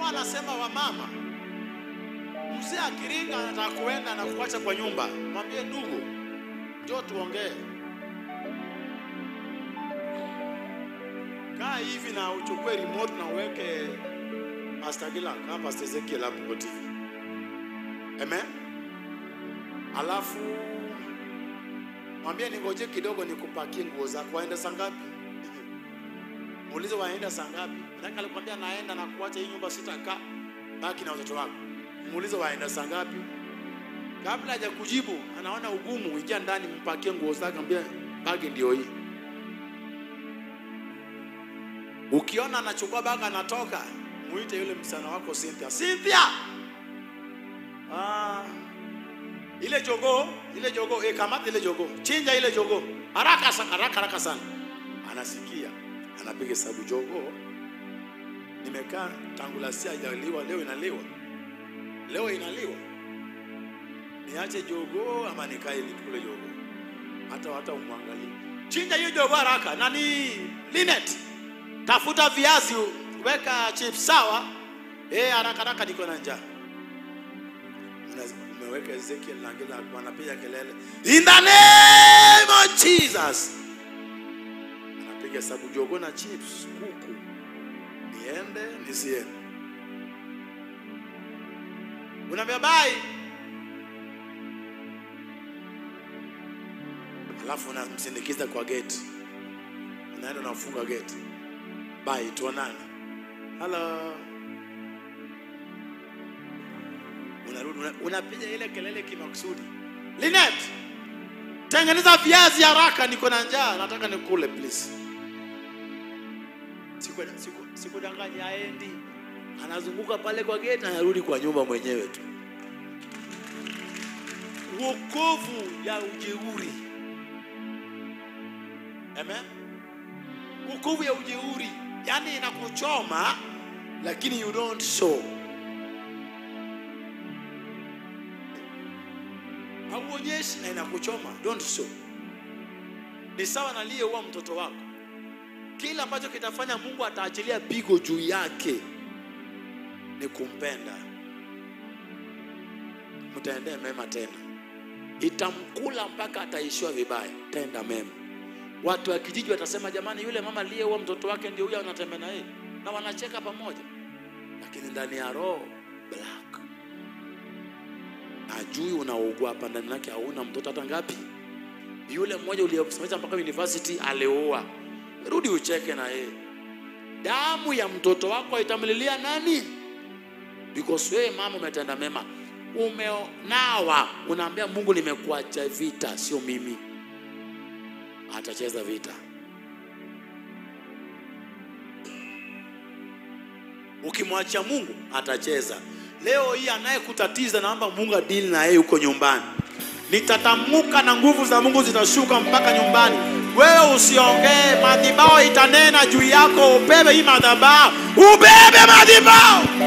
huwa anasema wamama, mzee akiringa anataka kuenda na kuacha kwa nyumba, mwambie ndugu, njoo tuongee. Kaa hivi na uchukue remote na uweke Pastor Gila kama Pastor Ezekiel hapo kwa TV. Amen. Alafu mwambie ningoje kidogo nikupakie nguo zako. Waenda saa ngapi? Muulize waenda saa ngapi? Maana alikwambia naenda na kuacha hii nyumba sitakaa. Baki na watoto wako. Muulize waenda saa ngapi? Kabla haja kujibu, anaona ugumu, ingia ndani mpakie nguo zake, ambia bagi ndio hii. Ukiona anachukua bagi anatoka, muite yule msichana wako Cynthia. Cynthia! Ah, ile jogoo, ile jogoo, eh, kamata ile jogoo. Chinja ile jogoo. Haraka sana, haraka haraka sana. Anasikia, anapiga hesabu jogoo. Nimekaa tangu la sia haijaliwa, leo inaliwa. Leo inaliwa. Niache jogoo ama nikae nikule jogoo? Hata hata umwangalie. Chinja hiyo jogoo haraka. Nani? Linet. Tafuta viazi, weka chips sawa. Eh, haraka haraka niko na njaa. Una- Umeweka Ezekiel na ngila wanapiga kelele. In the name of Jesus. Anapiga hesabu jogoo na chips, kuku. Niende nisiende. Unaambia bye. Alafu unamsindikiza kwa gate. Unaenda unafunga gate. Bye, tuonane. Hello. Unarudi una- unapiga ile kelele kimakusudi. Linet, tengeneza viazi haraka, niko na njaa, nataka nikule please. Siku siku sikudanganya, aendi anazunguka pale kwa gate, anarudi kwa nyumba mwenyewe tu. Wokovu ya ujeuri. Amen. Wokovu ya ujeuri, yani inakuchoma lakini you don't show. hauonyeshi na inakuchoma, don't show. Ni sawa na aliyeua mtoto wako. Kila ambacho kitafanya Mungu ataachilia pigo juu yake ni kumpenda. Mtaendee mema tena, itamkula mpaka ataishiwa vibaya. Tenda mema. Watu wa kijiji watasema, jamani, yule mama aliyeua mtoto wake ndio huyo anatembea na yeye, na wanacheka pamoja, lakini ndani ya roho black ajui unaugua hapa ndani yake, hauna mtoto hata ngapi. Yule mmoja uliyemsomesha mpaka university alioa, rudi ucheke na yeye. Damu ya mtoto wako itamlilia nani? Because wewe mama umetenda mema, umenawa, unaambia Mungu, nimekuacha vita, sio mimi. Atacheza vita. Ukimwachia Mungu atacheza. Leo hii anayekutatiza naomba Mungu adili na yeye huko nyumbani. Nitatamuka na nguvu za Mungu zitashuka mpaka nyumbani. Wewe usiongee, madhabahu itanena juu yako. Ubebe hii madhabahu, ubebe madhabahu.